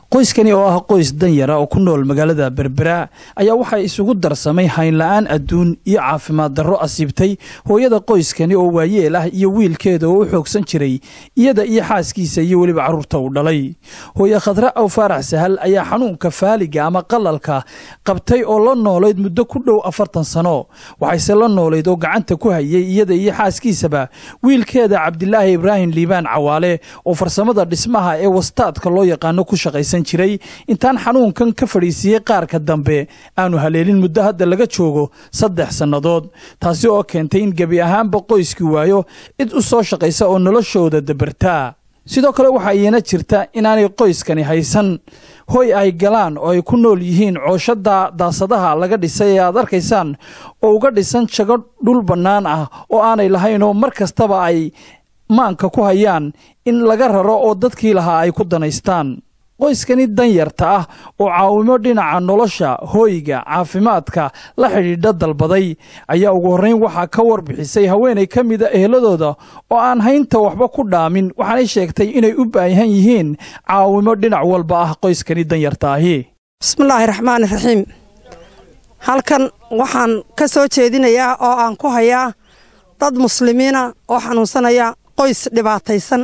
qoyskani oo ah qoys danyara oo ku nool magaalada berbera ayaa waxaa isugu darsamay haynla-aan adduun iyo caafimaad darro asiibtay hooyada qoyskani oo waayeel ah iyo wiilkeeda oo u xoogsan jiray iyada iyo xaaskiisa iyo weliba carruurta uu dhalay hooye khadre aw faarax sahal ayaa xanuunka faaliga ama qalalka qabtay oo la noolayd muddo ku dhow afartan sano waxayse la noolayd oo gacanta ku hayay iyada iyo xaaskiisaba wiilkeeda cabdilaahi ibraahim liibaan cawaale oo farsamada dhismaha ee wastaadka loo yaqaano ku shaqaysan jiray intaan xanuunkan ka fadhiisiiyey qaarka dambe aanu haleelin muddo hadda laga joogo saddex sannadood taasi oo keentay in gebi ahaanba qoyskii waayo cid u soo shaqaysa oo noloshooda dabartaa sidoo kale waxaa iina jirta inaanay qoyskani haysan hoy ay galaan oo ay ku nool yihiin cooshada daasadaha laga dhisay ee aad arkaysaan oo uga dhisan jago dhul bannaan ah oo aanay lahaynoo mar kastaba ay maanka ku hayaan in laga raro oo dadkii lahaa ay ku danaystaan qoyskani danyarta ah oo caawimo dhinaca nolosha hooyga caafimaadka la xidhiidha dalbaday ayaa ugu horrayn waxaa ka warbixisay haweenay ka mida eheladooda oo aan haynta waxba ku dhaamin waxaanay sheegtay inay u baahan yihiin caawimo dhinac walba ah qoyskani danyarta ahi bismillaahi raxmaani raxiim halkan waxaan ka soo jeedinayaa oo aan ku hayaa dad muslimiina oo xanuunsanaya qoys dhibaataysan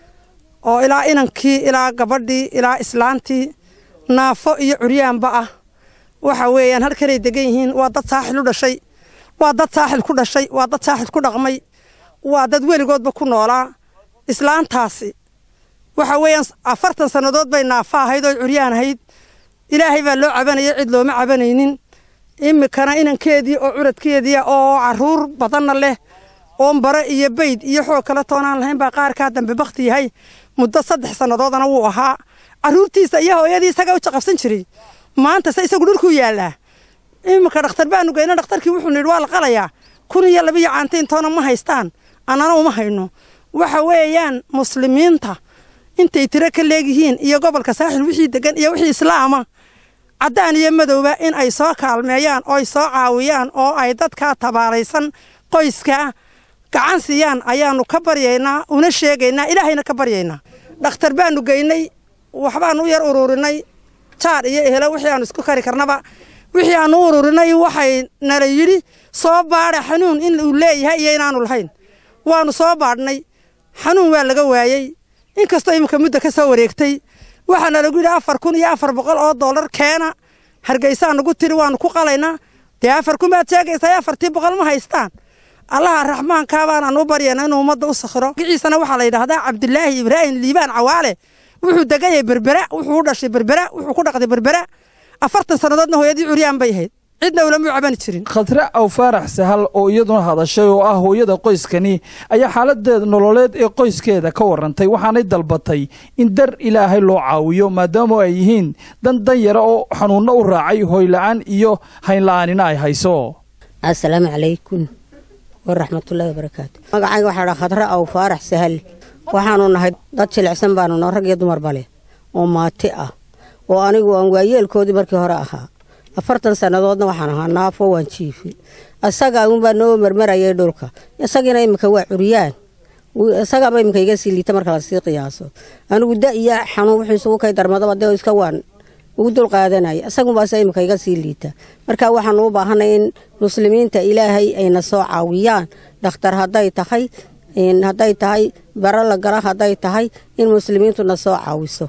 oo ilaa inankii ilaa gabadhii ilaa islaantii naafo iyo curyaanba ah waxa weeyaan halkanay degan yihiin waa dad saaxil u dhashay waa dad saaxil ku dhashay waa dad saaxil ku dhaqmay waa dad weligoodba ku noolaa islaantaasi waxa weeyaan afartan sannadood bay naafo ahayd oo curyaan ahayd ilaahay baa loo cabanayay cid looma cabanaynin iminkana inankeedii oo curadkeedii oo caruur badanna leh oon bare iyo bayd iyo xoog kale toonaan lahayn baa qaarkaa dambe bakti yahay muddo saddex sannadoodana wuu ahaa carruurtiisa iyo hooyadii isagaa u jaqabsan jiray maanta se isagu dhulkuu yaallaa iminka dhakhtar baanu geyna dhakhtarkii wuxuu nidhi waa la qalayaa kun iyo labiyo caantaintoona ma haystaan annana uma hayno waxa weeyaan muslimiinta intay tiro ka leegyihiin iyo gobolka saaxil wixii degan iyo wixii islaama caddaan iyo madowba in ay soo kaalmeeyaan oo ay soo caawiyaan oo ay dadkaa tabaalaysan qoyskaa gacan siiyaan ayaanu ka baryaynaa una sheegaynaa ilaahayna ka baryaynaa dhakhtar baanu geynay waxbaanu u yar ururinay jaar iyo ehelo wixii aanu isku kari karnaba wixii aanu u ururinay waxay nala yidhi soo baadha xanuun in uu leeyahay iyo inaanu lahayn waanu soo baadhnay xanuun waa laga waayey inkastoo iminka muddo ka soo wareegtay waxaana lagu yidhi afar kun iyo afar boqol oo dollar keena hargeysaa nagu tiri waanu ku qalaynaa dee afar kun baad sheegaysaa afartii boqol ma haystaan allaha raxmaankaa baanaan u baryayna inuu ummadda u sakhiro giciisana waxaa la yidhaahdaa cabdilaahi ibraahim liibaan cawaale wuxuu degan yahay berbera wuxuu u dhashay berbera wuxuu ku dhaqday berbera afartan sannadoodna hooyadii curyaan bay ahayd cidna ulamuu cabani jirin khadre aw faarax sahal oo iyaduna hadashay oo ah hooyada qoyskani ayaa xaaladeeda nololeed ee qoyskeeda ka warrantay waxaanay dalbatay in dar ilaahay loo caawiyo maadaama ay yihiin dan danyara oo xanuunno u raacay hoyla'aan iyo haynla'aanina ay hayso assalaamu calaykum waraxmatullaahi wabarakaatu magacayga waxaa dhaa khadre aw faarax sahal waxaanu nahay dad jilicsan baanu noo rag iyo dumarba leh oo maati ah oo anigu aan waayeelkoodii markii hore ahaa afartan sannadoodna waxaan ahaa naafo waan jiifi isagaa unbaa noo marmarayay dhulka isagiina iminka waa curyaan isagaaba iminka iga sii liita marka lasii qiyaaso anigu da iyo xanuun wuxuu isugu kay darmadaba dee iska waan ugu dul qaadanaya isagunbaase iminka iga sii liita marka waxaanu u baahanay in muslimiinta ilaahay ayna soo caawiyaan dhakhtar hadday tahay hadday tahay bara la gala hadday tahay in muslimiintuna soo caawiso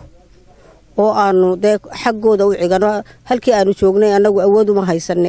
oo aanu dee xaggooda u cigano halkii aanu joognay annagu awood uma haysane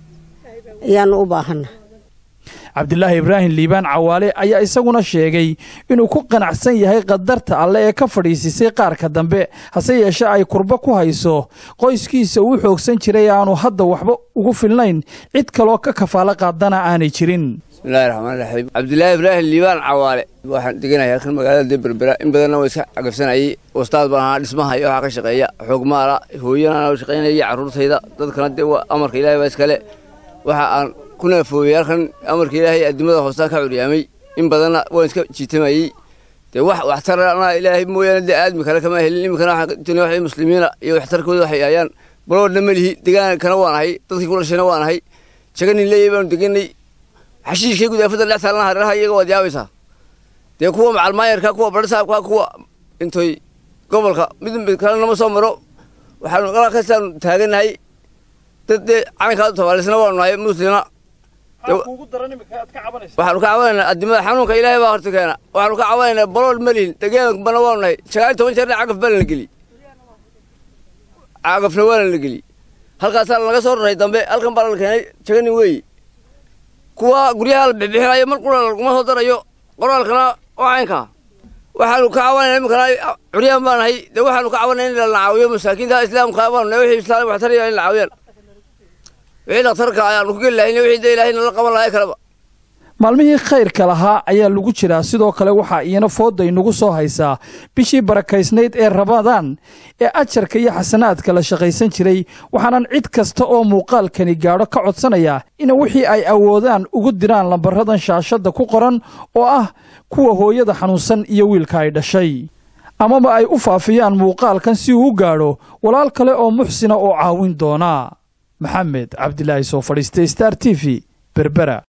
ayaanu u baahana cabdilaahi ibraahim liibaan cawaale ayaa isaguna sheegay inuu ku qanacsan yahay qadarta alle ee ka fadhiisisay qaarka dambe hase yeeshe ay kurbo ku hayso qoyskiisa uu xoogsan jiray aanu hadda waxba ugu filnayn cid kaloo ka kafaalo qaadana aanay jirin bismillahi raxmaan raxiim cabdilaahi ibraahim liibaan cawaale waxaan deganaya halkan magaalada dee berbera in badanna waa iska cagabsanayay wastaad baan ahaa dhismaha iyo waxaa ka shaqeeya xoogmaala hooyanana shaqaynaya carruurtayda dadkana dee waa amarka ilaahay baa iskale waxa aan ku naafoobay halkan amarka ilaahay addimada hoostaa ka curyaamay in badanna waan iska jiitamayey dee wax waxtarana ilaahay mooyaane dee aadmi kale kama helin iminkana waxaan wax muslimiina iyo waxtarkooda waxay hayaan baloodna ma lihi degaankana waan ahay dadkii ku dhashayna waan ahay jaganin leeyay baanu deganay xashiishkay gudaafada dhex taalana hareeraha iyaga waad yaabaysaa dee kuwa macalmaayarka kuwa barsaabka kuwa intoy gobolka mid mid kale nama soo maro waxaanu qalakasaanu taaganahay dad dee calankaa tabaalisna waanu nahay muslima waxaanu ka cabanaynaa addimada xanuunka ilaahay baa horta keena waxaanu ka cabanaynaa balool malihin degeelbana waanu nahay sagaal toban jeerna cagaf baa lana geli cagafna waa lana geli halkaasaa lanaga soo raray dambe halkan baa lana keenay jaganin weeye kuwa guryaha la bixbixinayo mar qura laguma soo darayo qoraalkana waa caynkaa waxaanu ka cabanayna iminkana curyaan baa nahay dee waxaanu ka cabanayna in la caawiyo masaakiinta islaamka baanu nahay wixii islaam wax taraya in la caawiyaan wixii dhakhtarka ayaanu ku geli lahayn wixii dee ilaahay nala qaban lahay kaleba maalmihii khayrka lahaa ayaa lagu jiraa sidoo kale waxaa iyana fooda inugu soo haysaa bishii barakaysnayd ee rabadaan ee ajarka iyo xasanaadka la shaqaysan jiray waxaanan cid kasta oo muuqaalkani gaadho ka codsanaya in wixii ay awoodaan ugu diraan lambaradan shaashadda ku qoran oo ah kuwa hooyada xanuunsan iyo wiilka ay dhashay amaba ay u faafiyaan muuqaalkan si uu u gaadho walaal kale oo muxsina oo caawin doona maxamed cabdilaahi soo fadhiistay star t v berbera